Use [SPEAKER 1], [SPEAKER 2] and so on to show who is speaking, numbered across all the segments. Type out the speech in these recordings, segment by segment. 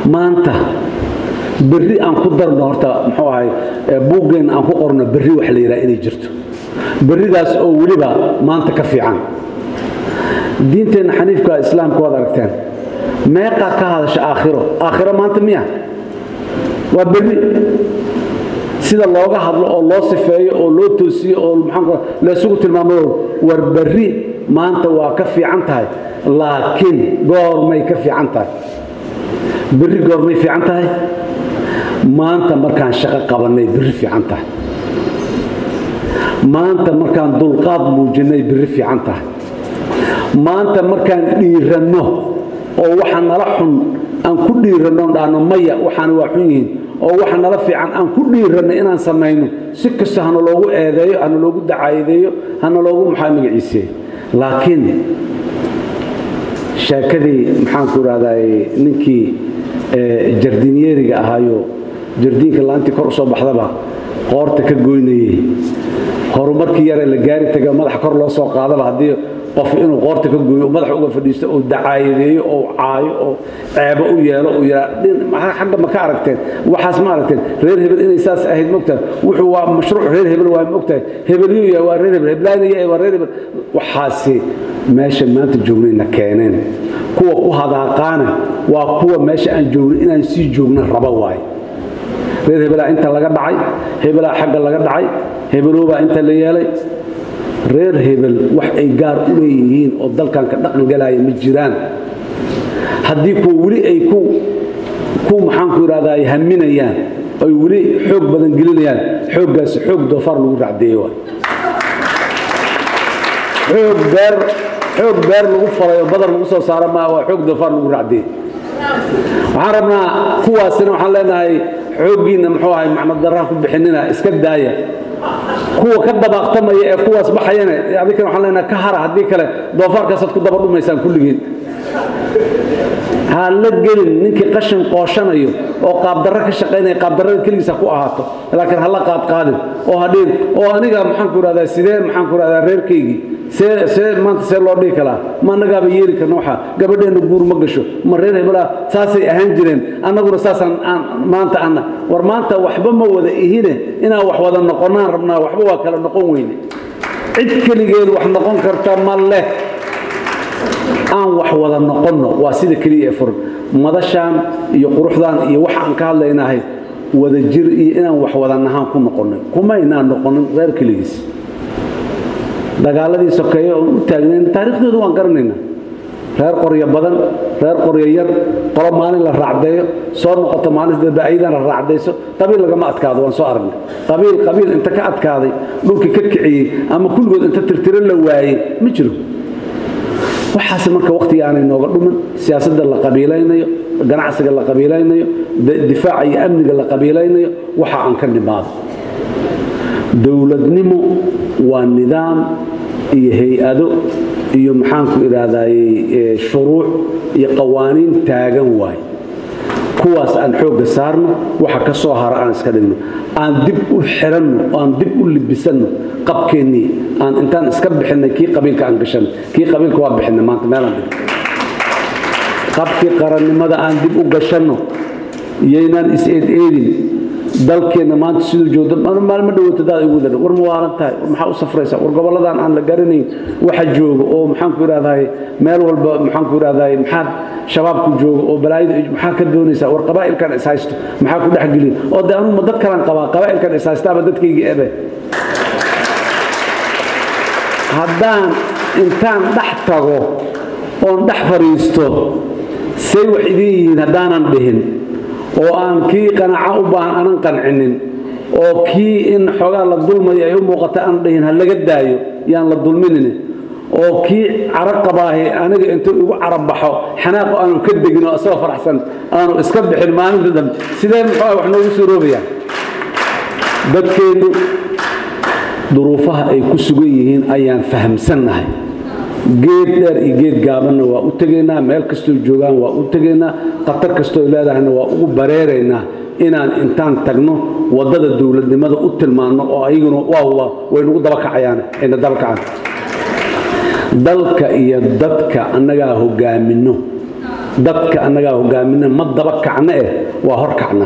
[SPEAKER 1] maanta berri aan ku darno horta muxuu ahay buuggeen aan ku qorno berri wax la yidhaha inay jirto berridaas oo weliba maanta ka fiican diinteenna xaniifka islaamka waad aragteen meeqaa ka hadasha aakhiro aakhiro maanta miya waa berri sida looga hadlo oo loo sifeeyo oo loo toosiyo oo maxaan laysugu tilmaamo war berri maanta waa ka fiican tahay laakiin goormay ka fiican tahay berri goormay fiican tahay maanta markaan shaqo qabannay berri fiican tahay maanta markaan dulqaad muujinnay berri fiican tahay maanta markaan dhiiranno oo waxa nala xun aan ku dhiiranno dhahno maya waxaana waa xun yihiin oo waxa nala fiican aan ku dhiiranno inaan samayno si kasta hana loogu eedeeyo hana loogu dacaayadeeyo hana loogu maxaa magaciiseeyo laakiin sheekadii maxaanku idhahdaay ninkii jardinyeriga ahaayo jardiinka laantii kor u soo baxdaba qoorta ka goynayey horumarkii yare la gaari taga madaxa kor loo soo qaadaba haddii qof inuu qoorta ka gooyo madaxa uga fadhiisto oo dacaayadeeyo oo caayo oo ceebo u yeelo uu yidhaa xagga ma ka aragteen waxaas ma aragteen reer hebel inay saas ahayd mogtahay wuxuu waa mashruuc reer hebel waa mogtahay hebelyu yahay waa reer hebel heblaanaya waa reer hebel waxaasi meesha maanta joognayna keeneen kuwa ku hadaaqaana waa kuwa meesha aan joogno inaan sii joogna raba waaye reer hebelaa inta laga dhacay hebelaa xagga laga dhacay hebeloobaa inta la yeelay reer hebel wax ay gaar u leeyihiin oo dalkan ka dhaqan galaya ma jiraan haddii kuwa weli ay ku ku maxaanku idhahdaa ay haminayaan ay weli xoog badan gelinayaan xooggaasi xoog doofaar lagu racdeeye waay xoog beer xoog beer lagu falay oo badar lagu soo saaro maa waa xoog doofaar lagu racdeeye waxaan rabnaa kuwaasina waxaan leenahay xooggiinna muxuu ahay macno daraan ku bixinina iska daaya kuwa ka dabaaqtamaya ee kuwaas baxayana adinkana waxaan leenahay ka hara haddii kale doofaarkaasaad ku daba dhumaysaan kulligiin ha la gelin ninkii qashin qooshanayo oo qaabdarro ka shaqaynaya qaabdarrada keligiisa ku ahaato laakiin ha la qaadqaadin oo hadhiin oo aniga maxaanku idhahdaa sidee maxaanku idhahdaa reerkaygii see see maanta see loo dhihi kalaa ma annagaaba yeeli karna waxa gabadheenna guur ma gasho ma reer hebelaa saasay ahaan jireen annaguna saasaan aan maanta anna war maanta waxba ma wada ihine inaan wax wada noqonnaan rabnaa waxba waa kala noqon weyne cid keligeed wax noqon karta ma leh aan wax wada noqonno waa sida keliya ee furan madashaan iyo quruxdaan iyo waxa aan ka hadlaynahay wada jir iyo inaan wax wada nahaan ku noqonnay kumaynaan noqonin reer keligiis dagaaladii sokeeye oon u taagnayn taariikhdooda waan garanaynaa reer qoryo badan reer qoryo yar qolo maalin la raacdeeyo soo noqoto maalin dambe ayadana raacdayso qabiil lagama adkaado waan soo aragnay qabiil qabiil inta ka adkaaday dhulkii ka kiciyey ama kulligood inta tirtiro la waayey ma jiro waxaase marka wakhtiga aanay nooga dhumin siyaasadda la qabiilaynayo ganacsiga la qabiilaynayo difaaca iyo amniga la qabiilaynayo waxa aan ka nimaado dowladnimo waa nidaam iyo hay-ado iyo maxaanku idhaahdaye shuruuc iyo qawaaniin taagan waay kuwaas aan xoogga saarno waxa ka soo hara aan iska dhigno aan dib u xiranno aan dib u libisanno qabkeennii aan intaan iska bixinay kii qabiilka aan gashanno kii qabiilka waa bixinay maanta meelaan dhigno qabkii qarannimada aan dib u gashanno iyaynaan is-eed-eedin dalkeenna maanta siduu joogdo maalmo dhawata daad igu dhan war ma waalan tahay war maxaa u safraysaa war gobolladan aan la garanayn waxa jooga oo maxaanku idhahdahay meel walba maxaanku idhahdahay maxaad shabaabku jooga oo balaayada maxaa ka doonaysaa war qabaa'ilkan is haysto maxaa ku dhex gelin oo dee anugu ma dad kalan qabaa qabaa'ilkan is haystaaba dadkaygii ebe haddaan intaan dhex tago oon dhex fadhiisto say wax idin yihiin haddaanan dhihin oo aan kii qanaaco u baahan aanan qancinin oo kii in xoogaa la dulmayo ay u muuqata aan dhihin ha laga daayo yaan la dulminin oo kii caro qabaahi aniga intuu igu carabaxo xanaaqo aanu ka degin oo isagoo faraxsan aanu iska bixin maalinta dambe sidee muxuu wax noogu suuroobayaan dadkeennu duruufaha ay ku sugan yihiin ayaan fahamsannahay geed dheer iyo geed gaabanna waa u tegaynaa meel kastoo joogaan waa u tegaynaa khatar kastoo leedahayna waa ugu bareeraynaa inaan intaan tagno waddada dowladnimada u tilmaanno oo ayaguna waa waynagu dabakacayaan ayna dabakacaan dalka iyo dadka annagaa hogaaminno dadka annagaa hogaamina ma daba kacna eh waa hor kacna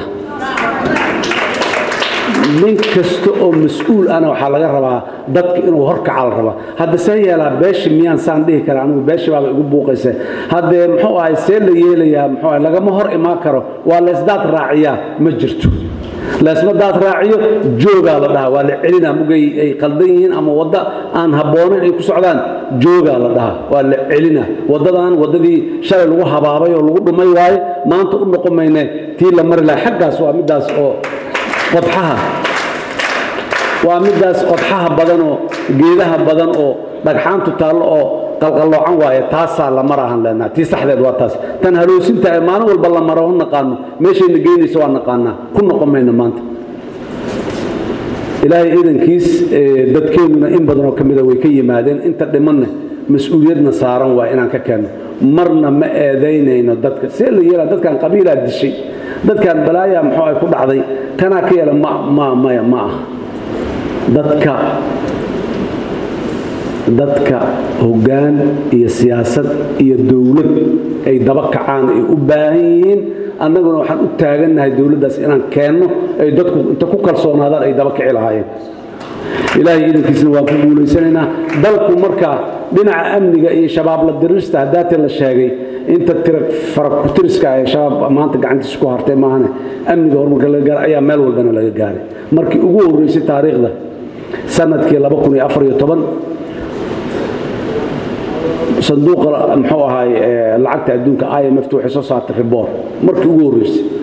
[SPEAKER 1] nin kasta oo mas-uul ana waxaa laga rabaa dadka inuu horkaca la rabaa hadda see yeelaa beeshi miyaan saan dhihi kara anigu beeshi baaba igu buuqaysa haddee muxuu ahay see la yeelayaa muxuu ahay lagama hor imaan karo waa leesdaad raaciyaa ma jirto leesma daad raaciyo joogaa la dhahaa waa la celinaa mugay ay qaldan yihiin ama wadda aan habboonayn ay ku socdaan joogaa la dhahaa waa la celinaa waddadan waddadii shalay lagu habaabay oo lagu dhumay waaye maanta u noqon mayne tii la mari laha xaggaas waa middaas oo qodxaha waa middaas qodxaha badan oo geedaha badan oo dhagxaantu taallo oo qalqalloocan waaye taasaa la marahan leenaha tii saxdeed waa taas tan haloosinta ee maalin walba la maro ho naqaano meeshayna geynayso waa naqaanaa ku noqon mayno maanta ilaahay ciidankiis dadkeennuna in badanoo ka mida way ka yimaadeen inta dhimanna mas-uuliyadna saaran waa inaan ka keenno marna ma eedaynayno dadka see la yeelaa dadkan qabiilaa dishay dadkan balaayaa muxuu ay ku dhacday kanaa ka yeela ma ma maya ma ah dadka dadka hoggaan iyo siyaasad iyo dowlad ay daba kacaan ay u baahan yihiin annaguna waxaan u taagannahay dowladdaas inaan keenno ay dadku inta ku kalsoonaadaan ay daba kici lahaayeen ilaahay iidankiisna waan ku guulaysanaynaa dalku markaa dhinaca amniga iyo shabaab la dirista haddaatee la sheegay inta tira farakutiriska ee shabaab maanta gacantiisa ku hartay maahane amniga horumarka laga gaaray ayaa meel walbana laga gaaray markii ugu horreysay taariikhda sanadkii sanduuqa muxuu ahaay lacagta adduunka imft waxay soo saartay riboor markii ugu horreysay